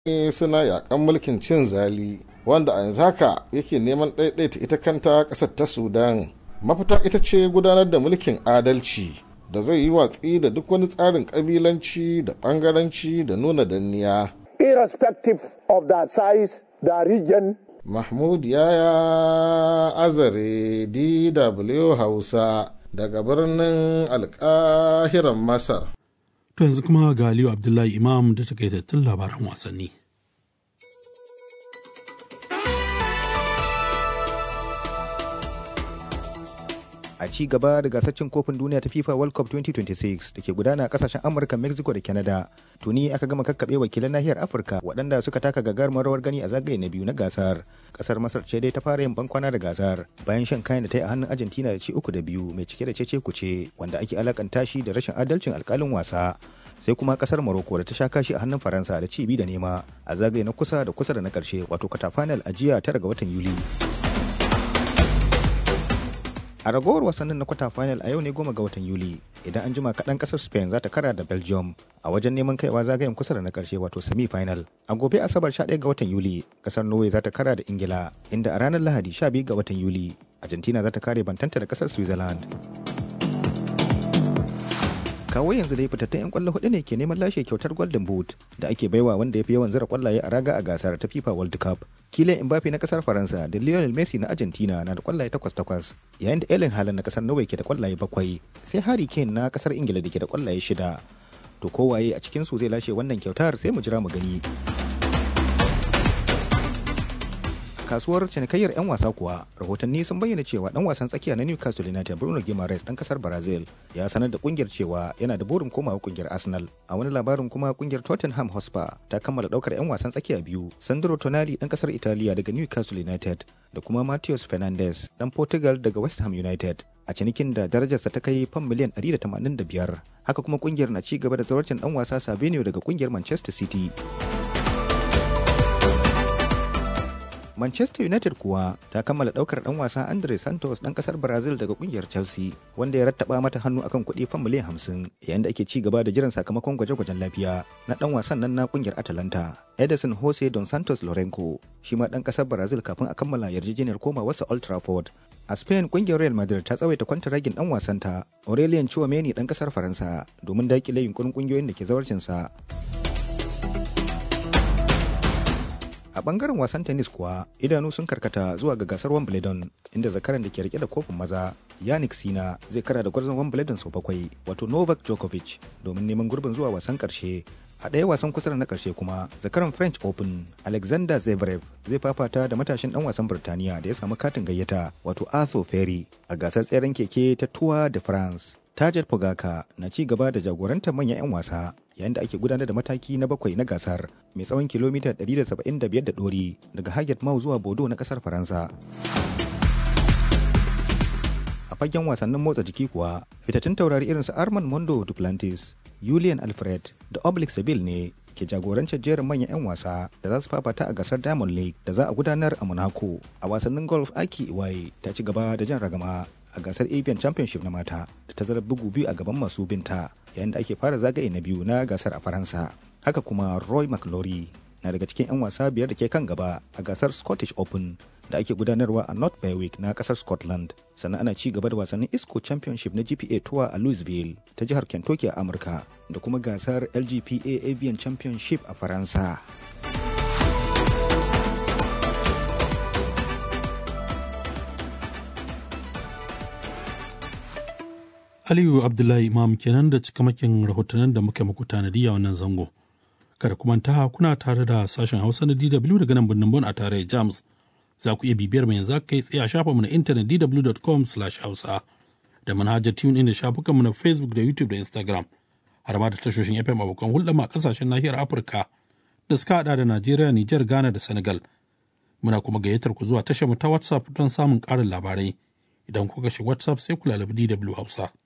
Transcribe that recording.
suna yakan mulkin cin zali wanda a yanzu haka yake neman ɗaiɗaita ita kanta ƙasar ta sudan mafita ita ce gudanar da mulkin adalci da zai yi watsi da duk wani tsarin ƙabilanci da ɓangaranci da nuna danniya irrespective of the size the region mahmud yaya azare dw hausa daga birnin alkahiran masar To yanzu kuma ga Aliyu Abdullahi Imam da takaitattun labaran wasanni. a ci gaba da gasar cin kofin duniya ta FIFA World Cup 2026 da ke gudana a kasashen Amurka, Mexico da Canada. Tuni aka gama kakkaɓe wakilan nahiyar Afirka waɗanda suka taka gagarumar rawar gani a zagaye na biyu na gasar. Kasar Masar ce dai ta fara yin bankwana da gasar bayan shan kayan da ta yi a hannun Argentina da ci uku da biyu mai cike da cece kuce wanda ake alakanta shi da rashin adalcin alkalin wasa. sai kuma kasar Morocco da ta sha kashi a hannun Faransa da ci bi da nema a zagaye na kusa da kusa da na karshe wato kwata final a jiya tara ga watan Yuli. a ragowar wasannin na kwata final a yau ne goma ga watan yuli idan an jima kaɗan ƙasar spain za ta kara da belgium a wajen neman kaiwa zagayen kusa da na ƙarshe wato semi final a gobe asabar 11 ga watan yuli ƙasar norway za ta kara da ingila inda a ranar lahadi 12 ga watan yuli argentina za ta kare bantanta da ƙasar switzerland kawo yanzu dai fitattun 'yan kwallo hudu ne ke neman lashe kyautar golden boot da ake baiwa wanda ya fi yawan zira kwallaye a raga a gasar ta fifa world cup Kylian Mbappe na kasar Faransa da Lionel Messi na Argentina na da kwallaye takwas takwas yayin da Erling Haaland na kasar Norway ke da kwallaye bakwai sai Harry Kane na kasar Ingila da ke da kwallaye shida to kowaye a cikin su zai lashe wannan kyautar sai mu jira mu gani kasuwar cinikayyar 'yan wasa kuwa rahotanni sun bayyana cewa dan wasan tsakiya na newcastle united bruno guimaraes dan kasar brazil ya sanar da kungiyar cewa yana da burin komawa kungiyar arsenal a wani labarin kuma kungiyar tottenham hotspur ta kammala daukar 'yan wasan tsakiya biyu sandro tonali dan kasar italiya daga newcastle united da kuma matheus fernandes dan portugal daga west ham united a cinikin da darajarsa ta kai fam miliyan 185 haka kuma kungiyar na ci gaba da zawarcin dan wasa savinio daga kungiyar manchester city Manchester United kuwa ta kammala daukar dan wasa Andre Santos dan kasar Brazil daga kungiyar Chelsea wanda ya rattaba mata hannu akan kuɗi fan miliyan 50 yayin da ake ci gaba da jiran sakamakon gwaje-gwajen lafiya na dan wasan nan na kungiyar Atalanta. Edison Jose Don Santos Lorenco shi ma dan kasar Brazil kafin a kammala yarjejeniyar komawarsa Old Trafford. A Spain kungiyar Real Madrid ta tsawaita kwantaragin dan wasanta Aurelien Chouameni dan kasar Faransa domin dakile yunkurin kungiyoyin da ke zawarcinsa. a bangaren wasan tennis kuwa idanu sun karkata zuwa ga gasar wimbledon inda zakaran da ke rike da kofin maza yannick sina zai kara da gwarzon wimbledon sau bakwai wato novak djokovic domin neman gurbin zuwa wasan karshe a ɗaya wasan kusa na karshe kuma zakaran french open alexander zverev zai fafata da matashin dan wasan birtaniya da ya samu katin gayyata wato arthur ferry a gasar tseren keke ta tour de france Tajet Pogaka na ci gaba da jagorantar manyan 'yan wasa yayin da ake gudanar da mataki na bakwai na gasar mai tsawon kilomita 175 da ɗori daga Haget Mau zuwa Bodo na ƙasar Faransa. A fagen wasannin motsa jiki kuwa, fitattun taurari irin su Armand Mondo Duplantis, Julian Alfred da Oblik Seville ne ke jagorancin jerin manyan 'yan wasa da za su fafata a gasar Diamond League da za a gudanar a Monaco. A wasannin golf Aki Iwaye ta ci gaba da jan ragama a gasar avian championship na mata da tazarar bugu biyu a gaban masu binta yayin da ake fara zagaye na biyu na gasar a faransa haka kuma roy mclory na daga cikin 'yan wasa biyar da ke kan gaba a gasar scottish open da ake gudanarwa a north berwick na kasar scotland sannan ana ci gaba da wasannin isco championship na gpa tour a louisville ta jihar kentucky a amurka da kuma gasar lgpa avian championship a faransa Aliyu Abdullahi Imam kenan da cikamakin rahotannin da muka muku tanadi a wannan zango. Kada kuma ta kuna tare da sashen Hausa na DW daga nan birnin Bon a tare James. Za ku iya bibiyar mu yanzu kai tsaye a shafinmu na intanet dw.com/hausa da manhajar tune in da shafukanmu na Facebook da YouTube da Instagram. Har ma da tashoshin FM abokan hulɗa ma kasashen nahiyar Afirka da suka hada da Najeriya, Nijar, Ghana da Senegal. Muna kuma gayyatar ku zuwa tashar mu ta WhatsApp don samun ƙarin labarai. Idan kuka shi WhatsApp sai ku lalabi DW Hausa.